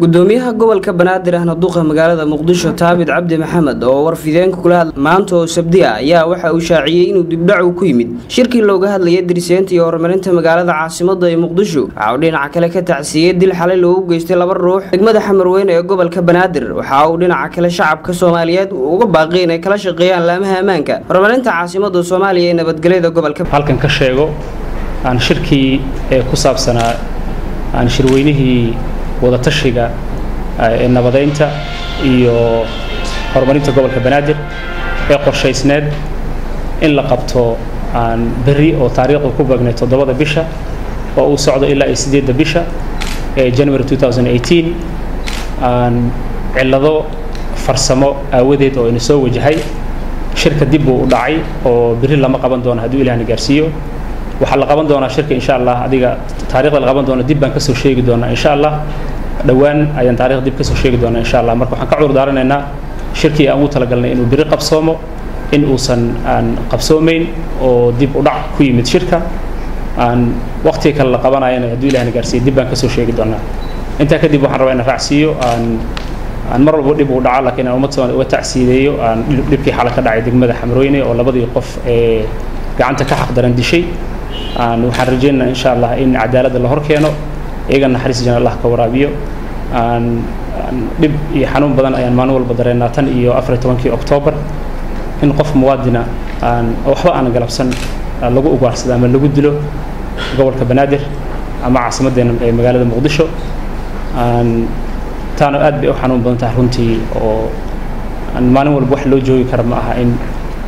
gudoomiyaha gobolka banaadir ahna duqa magaalada muqdisho taabid cabdi maxamed oo warfideenka kula hadla maanta oo sabdi ah ayaa waxa uu shaaciyey inuu dibdhacu ku yimid shirkii looga hadlayay diriseynta iyo horumarinta magaalada caasimada ee muqdisho waxa uu dhinaca kale ka tacsiiyey dil xalay loogu geystay laba ruux degmada xamarweyne ee gobolka banaadir waxa uu dhinaca kale shacabka soomaaliyeed uga baaqay inay kala shaqeeyaan laamaha ammaanka horumarinta caasimada soomaaliya ee nabadgelyada gobolka halkan ka sheego aan shirkii ee ku saabsanaa aan shirweynihii wadatashiga ee nabadeynta iyo horumarinta gobolka banaadir ee qorshaysneed in la qabto aan berri oo taariikhda ku beegnay toddobada bisha oo uu socdo ilaa iyo sideedda bisha ee january 2018 aan cillado farsamo aawadeed oo ina soo wajahay shirka dib buu u dhacay oo berri lama qaban doono hadduu ilahna gaarsiiyo waxaa la qaban doonaa shirka insha allah adiga taarikhda la qaban doona dib baan kasoo sheegi doonaa insha allah dhowaan ayaan taarikhda dib kasoo sheegi doonaa insha allah marka waxaan ka cudur daaranaynaa shirkii aan ugu talagalnay inuu biri qabsoomo in uusan aan qabsoomayn oo dib u dhac ku yimid shirka aan waqtiga kale la qabanayana hadduu ilahna gaarsiiyo dib baan kasoo sheegi doonaa intaa kadib waxaan rabaa inaan raacsiiyo aan aan mar walba dhib uu dhaco laakiin aan ummad soomaaliya uga tacsiideeyo aan dhibkii xala ka dhacay degmada xamrooyne oo labadii qof ee gacanta ka xaqdaran dishay aan waxaan rajaynaynaa insha allah in cadaaladda la hor keeno iyagana naxariis jana allah ka waraabiyo aan dhib iyo xanuun badan ayaan maalin walba dareennaa tan iyo afar iyo tobankii oktoobar in qof muwaadina aan waxba aan galabsan lagu ugaarsado ama lagu dilo gobolka banaadir ama caasimaddeena ee magaalada muqdisho aan taana aad bay u xanuun badan tahay runtii oo aan maalin walba wax loo joogi kara ma aha in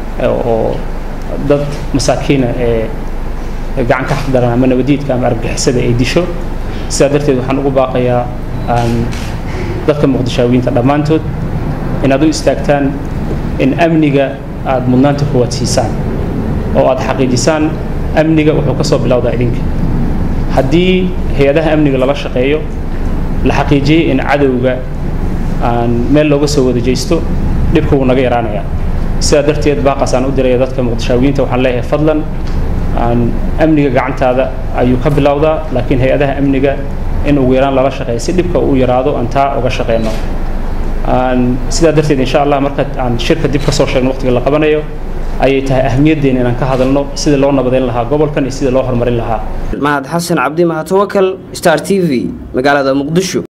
oo dad masaakiina ee gacan ka xaqdaran ama nabadiidka ama argagixisada ay disho sidaa darteed waxaan ugu baaqayaa aan dadka muqdishaawiyiinta dhammaantood inaad u istaagtaan in amniga aada mudnaanta koowaad siisaan oo aada xaqiijisaan amniga wuxuu ka soo bilowdaa idinka haddii hay-adaha amniga lala shaqeeyo la xaqiijiyey in cadowga aan meel looga soo wada jeysto dhibka wuu naga yaraanayaa sidaa darteed baaqaas aan u diraya dadka muqdishaawiyiinta waxaan leeyahay fadlan aan amniga gacantaada ayuu ka bilowdaa laakiin hay-adaha amniga in ugu yaraan lala shaqeeya si dhibka uu yaraado aan taa uga shaqeyno aan sidaa darteed insha allah marka aan shirka dib kasoo sheegno waqtiga la qabanayo ayay tahay ahmiyaddeena inaan ka hadalno sida loo nabadeyn lahaa gobolkan iyo sida loo horumarin lahaa mahad xasan cabdi mahad tawakal star t v magaalada muqdisho